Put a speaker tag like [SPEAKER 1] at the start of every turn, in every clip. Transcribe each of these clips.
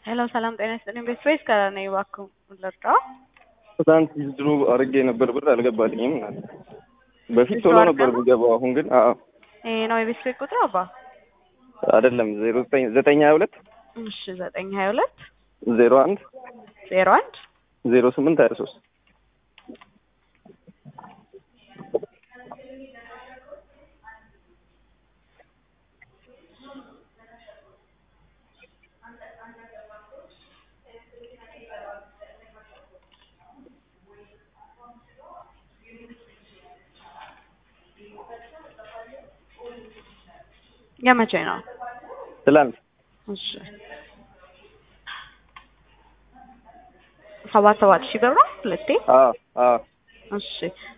[SPEAKER 1] ሄሎ ሰላም ጤና ይስጥልኝ። ቤት ፌስ ከነኝ እባክዎ ልርዳው?
[SPEAKER 2] ትናንት ድሮ አድርጌ ነበር ብር አልገባልኝም። በፊት ቶሎ ነበር የሚገባው፣ አሁን ግን አዎ
[SPEAKER 1] ይሄ ነው የቤት ፌስ ቁጥር አባ?
[SPEAKER 2] አይደለም ዜሮ ዘጠኝ ዘጠኝ ሀያ ሁለት
[SPEAKER 1] እሺ ዘጠኝ ሀያ ሁለት
[SPEAKER 2] ዜሮ አንድ
[SPEAKER 1] ዜሮ አንድ
[SPEAKER 2] ዜሮ ስምንት ሀያ ሶስት
[SPEAKER 1] የመቼ ነው?
[SPEAKER 2] ትላንት
[SPEAKER 1] እሺ ሰባት ሰባት ሺህ ብር ነው ሁለቴ።
[SPEAKER 2] አዎ አዎ
[SPEAKER 1] እሺ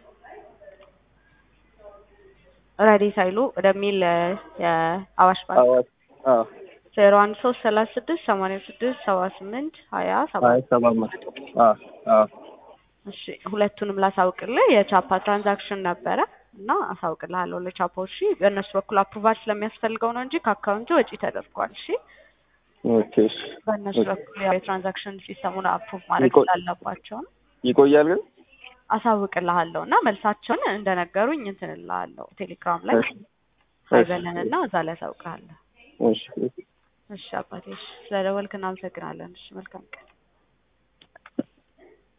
[SPEAKER 1] ረዲት ኃይሉ ወደሚል የአዋሽ ባንክ
[SPEAKER 2] አዋሽ አዎ
[SPEAKER 1] ዜሮ አንድ ሶስት ሰላሳ ስድስት ሰማንያ ስድስት ሰባ ስምንት ሀያ
[SPEAKER 2] ሀያ
[SPEAKER 1] ሰባት
[SPEAKER 2] ሰባት መቶ አዎ አዎ
[SPEAKER 1] እሺ ሁለቱንም ላሳውቅልህ የቻፓ ትራንዛክሽን ነበረ እና አሳውቅልሃለሁ ለቻፓዎች። እሺ በእነሱ በኩል አፕሩቫል ስለሚያስፈልገው ነው እንጂ ከአካውንቱ ወጪ ተደርጓል። እሺ
[SPEAKER 2] ኦኬ እሺ
[SPEAKER 1] በእነሱ በኩል ያው የትራንዛክሽን ሲስተሙን አፕሩቭ ማድረግ
[SPEAKER 2] ይቆይ-
[SPEAKER 1] ስላለባቸው ነው።
[SPEAKER 2] ይቆያል ግን
[SPEAKER 1] አሳውቅልሃለሁ እና መልሳቸውን እንደነገሩኝ እንትን እልሃለሁ ቴሌግራም ላይ
[SPEAKER 2] እሺ
[SPEAKER 1] አይበለን እና እዛ ላይ አሳውቅልሃለሁ።
[SPEAKER 2] እሺ
[SPEAKER 1] እሺ አባቴ፣ እሺ ስለደወልክ እናመሰግናለን። እሺ መልካም ቀን።